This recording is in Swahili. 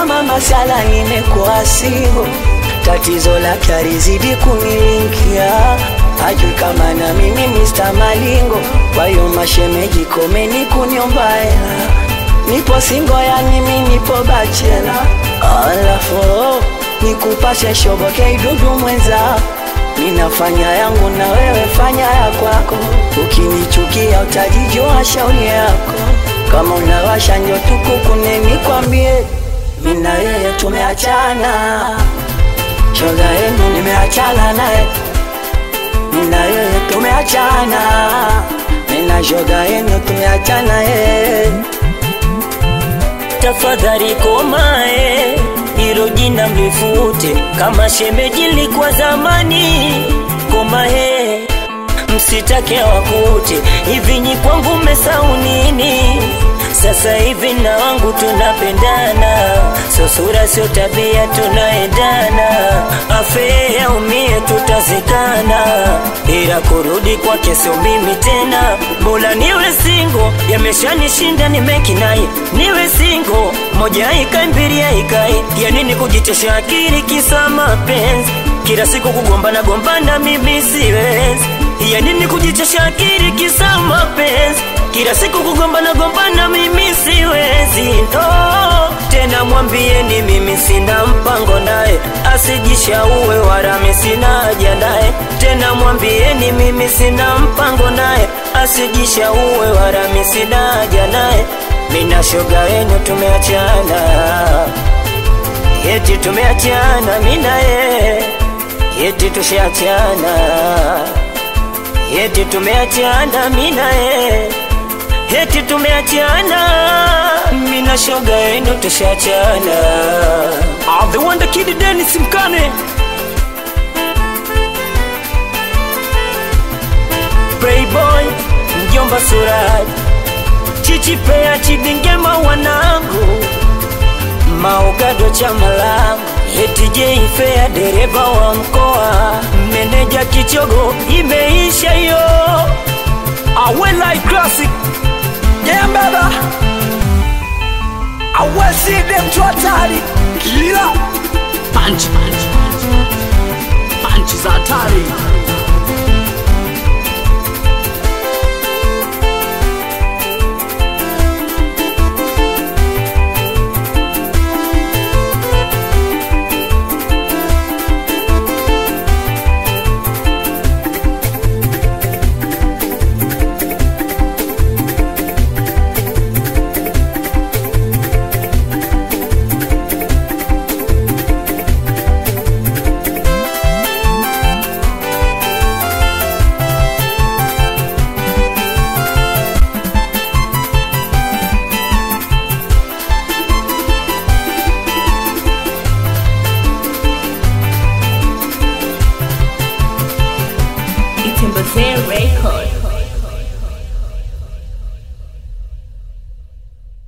kama masala nimekuwa singo, tatizo lake alizidi kunilingia, hajui kama na mimi Mr. Malingo. Kwa hiyo mashemeji, komeni kuniomba hela, nipo singo, yani mimi nipo bachela, alafu nikupashe shoboke idudu mwenza Ninafanya yangu na wewe fanya ya kwako, ukinichukia utajijua shauri yako. Kama unawasha njo tukukune, nikwambie mimi na yeye tumeachana, shoga yenu nimeachana naye, mimi na yeye tumeachana, mimi na shoga yenu tumeachana yeye. tafadhali komae, hilo jina mlifute, kama shemeji likuwa zamani. Komae, msitake wakute, hivi nyi kwangu mmesahau nini? Sasa hivi na wangu tunapendana, sio sura sio tabia, tunaendana. Afe aumie, tutazikana, ila kurudi kwake sio mimi tena. Bora niwe singo, yameshanishinda nimekinai, niwe singo, moja ikai mbili ikai, ya nini kujitesha akili kisa mapenzi kila siku kugombana gombana, mimi siwezi. Ya nini kujitesha akili kisa mapenzi kila siku kugombana gombana, mimi siwezi. No, tena mwambieni mimi sina mpango naye, asijishauwe wala mimi sina haja naye. Tena mwambieni mimi sina mpango naye, asijishauwe wala mimi sina haja naye. Mina shoga wenu tumeachana, eti tumeachana, mina ye eti tushaachana, eti tumeachana, mina ye eti tumeachana, mina shoga yenu tushachana. Ah, the wonder kid Dennis Mkane Playboy, mjomba Suraj, Chichi Pea, Chidingema wanangu, Maogado chama langu, eti Jay Fair, dereva wa mkoa, meneja Kichogo, imeisha hiyo. Awelai Classic Yeah baba Aweside mtu hatari Kila Punch punch punch Punch za hatari